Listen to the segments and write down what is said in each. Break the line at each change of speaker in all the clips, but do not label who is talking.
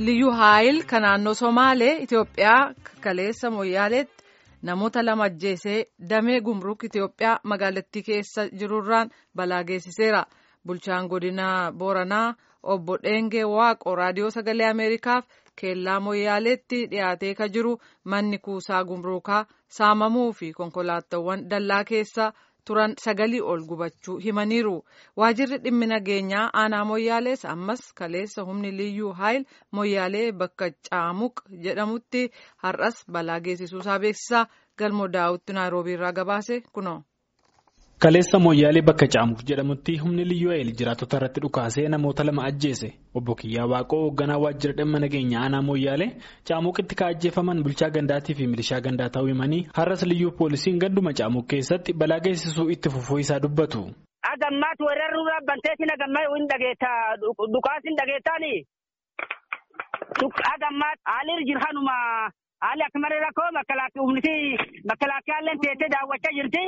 liyyuu haayil kan naannoo somaalee Itoophiyaa kaleessa moyyaaleetti namoota lama ajjeesee damee gumruk Itoophiyaa magaalattii keessa jirurraan balaa geessiseera. Bulchaan godina Booranaa obbo Dheengee Waaqoo raadiyoo sagalee Ameerikaaf keellaa moyyaaleetti dhiyaatee ka jiru manni kuusaa gumruukaa saamamuu fi konkolaataawwan dallaa keessa turan sagalii ol gubachuu himaniiru. Waajirri dhimmi nageenyaa aanaa moyyaalees ammas kaleessa humni liyyuu haayil moyyaalee bakka caamuq jedhamutti har'as balaa geessisuusaa beeksisaa galmoo daawwitti naayiroobii irraa gabaase kunoo.
Kaleessa moyyaalee bakka caamuq jedhamutti humni liyyuu haayil jiraatota irratti dhukaasee namoota lama ajjeese obbo Kiyyaa Waaqoo hoogganaa waajjira dhimma nageenya aanaa moyyaalee caamuqitti ka ajjeefaman bulchaa gandaatii fi milishaa gandaa ta'uu himanii har'as liyyuu poolisiin ganduma caamuq keessatti balaa geessisuu itti fufuu isaa dubbatu.
Agammaatti weeraruu dhaabbanteetiin agammaa hin dhageettaa dhukaas hin dhageettaani. Agammaatti haalli jirhanuma haalli akka malee rakkoo makalaakkaallee teessee daawwachaa jirti.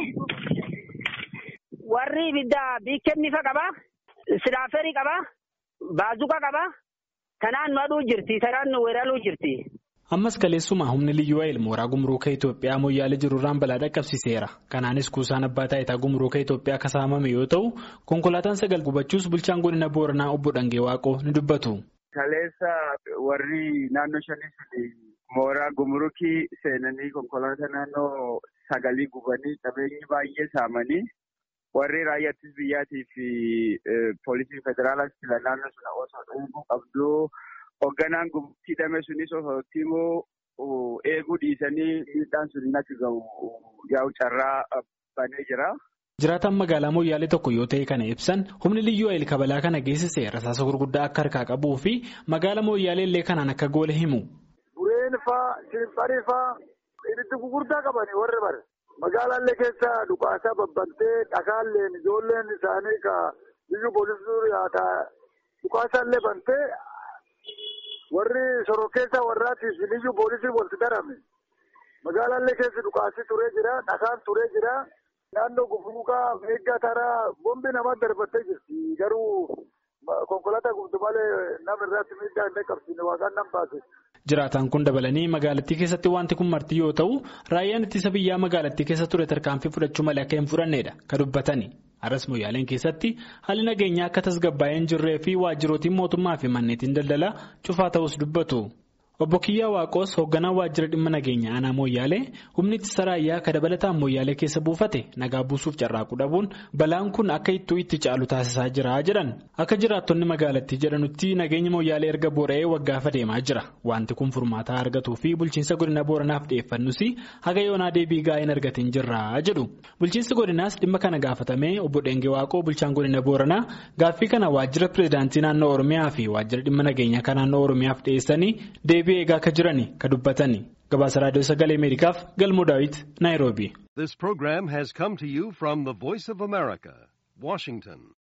Warri ibidda biikkennifa qaba. Silaaferii qaba. Baazuqa qaba. Kanaan nu aduu jirti. Kanaan nu weeraruu jirti.
Ammas kaleessuma humni liyyuu haayil mooraa gumruuka Itoophiyaa moyyaalee jirurraan balaa dhaqqabsiiseera. Kanaanis kuusaan abbaa taayitaa gumruuka Itoophiyaa akka saamame yoo ta'u, konkolaataan sagal gubachuus bulchaan godina Booranaa obbo Dhangee Waaqoo ni dubbatu.
Kaleessa warri naannoo shanii mooraa gumruukii seenanii konkolaataa naannoo sagalii gubanii qabeenyi baay'ee saamanii warri raayyaa ittisa biyyaatii fi poolisiin federaalaas fila naannoo sana osoo eeguu qabdu hoogganaan hidhame sunis osoo immoo eeguu dhiisanii miidhaan sun hin akka gahu yaa'u carraa banee jira.
Jiraataan magaalaa Moyyaalee tokko yoo ta'e kana ibsan humni liyyuu haayil kabalaa kana geessise rasaasa gurguddaa akka harkaa qabuu fi magaalaa Moyyaalee illee kanaan akka goole himu.
Bureen faa, Shimfarii faa, ibiddi gurguddaa qabanii warri bare. Magaalaallee keessa dhukaasaa babbantee dhagaalleen ijoolleen isaanii ka liyyuu poolisii yaadaa dhukaasaallee bantee warri sorokkeessa warraatiif liyyuu poolisii walitti darame. Magaalaallee keessa dhukaasii turee jira, dhagaan turee jira. Naannoo gufluukaa meeggaa taraa bombi nama darbattee jirti. Garuu konkolaataa gubdu malee nama irratti miidhaa hin qaqqabsiine waaqaan nam baase.
Jiraataan kun dabalanii magaalattii keessatti wanti kun marti yoo ta'u raayyaan ittisa biyyaa magaalattii keessa ture tarkaanfii fudhachuu malee akka hin fudhannedha kan dubbatani. Har'as moyyaaleen keessatti haalli nageenyaa akka tasgabbaa'ee hin jirree fi waajjirootiin mootummaa fi manneetiin daldalaa cufaa ta'us dubbatu. Obbo Kiyyaa Waaqoos hoogganaa waajjira dhimma nageenya aanaa Mooyyaalee humni ittisa raayyaa akka dabalataan Mooyyaalee keessa buufate nagaa buusuuf carraaquu dhabuun balaan kun akka ittuu itti caalu taasisaa jira jedhan. Akka jiraattonni magaalattii jedhanutti nageenya Mooyyaalee erga boora'ee waggaafa deemaa jira. Wanti kun furmaataa argatuu fi bulchiinsa godina Booranaaf dhiyeeffannus haga yoonaa deebii gaa'ee hin argatin jirra jedhu. Bulchiinsi godinaas dhimma kana gaafatamee obbo Dheengee Waaqoo bulchaan godina Booranaa gaaffii kana waajjira pireezidaantii naannoo Oromiyaa fi waajjira dhimma nageenyaa kan naannoo Oromiyaaf dhiyeessanii deebii eegaa akka jirani ka dubbatani gabaasa raadiyoo sagalee ameerikaaf galmoo daawit naayiroobi.
This program has come to you from the Voice of America, Washington.